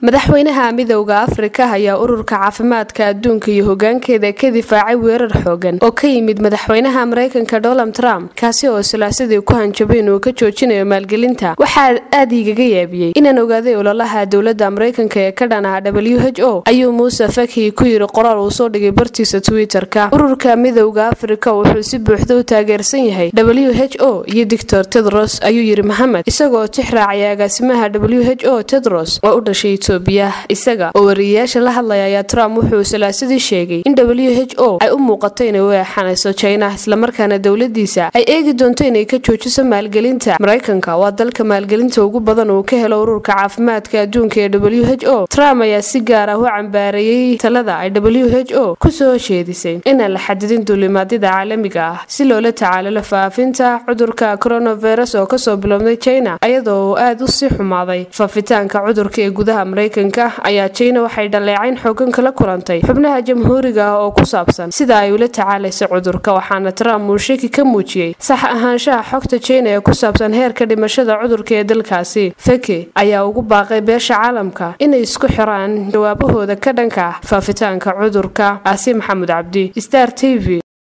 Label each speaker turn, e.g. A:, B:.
A: madaxweynaha midowda afrika ayaa ururka caafimaadka adduunka iyo hogaankeeda ka difaacay weerar xoogan oo ka yimid madaxweynaha mareykanka donald trump kaasi oo salaasadii ku hanjabay inuu ka joojinayo maalgelinta waxaa aad igaga yaabiyey inaan ogaaday ololaha dowladda mareykanka ee ka dhan ah w h o ayuu muuse fakhi ku yiri qoraal uu soo dhigay bartiisa twitter-ka ururka midowda afrika wuxuu si buuxda u taageersan yahay w h o iyo doctor tedros ayuu yiri maxamed isagoo tix raacaya agaasimaha w h o tedros oo u dhashay etoobiya isaga oo wariyeyaasha la hadlaya ayaa trump wuxuu salaasadii sheegay in w h o ay u muuqato inay u eexanayso china islamarkaana dowladiisa ay eegi doonto inay ka joojiso maalgelinta mareykanka waa dalka maalgelinta ugu badan uu ka helo ururka caafimaadka adduunka ee w h o trump ayaa si gaar ah u cambaareeyey talada ay w h o kusoo jeedisay inaan la xadidin duulimaadyada caalamiga ah si loola tacaalalo faafinta cudurka coronavirus oo kasoo bilowday china iyadoo uu aada u sii xumaaday faafitaanka cudurka ee gudaha mareykanka ayaa china waxay dhaleecayn xoogan kala kulantay xubnaha jamhuuriga ah oo ku saabsan sida ay ula tacaalaysa cudurka waxaana trump uu shaki ka muujiyey sax ahaanshaha xogta china ee ku saabsan heerka dhimashada cudurka ee dalkaasi feke ayaa ugu baaqay beesha caalamka inay isku xiraan jawaabahooda ka dhanka ah faafitaanka cudurka aasi maxamed cabdi star t v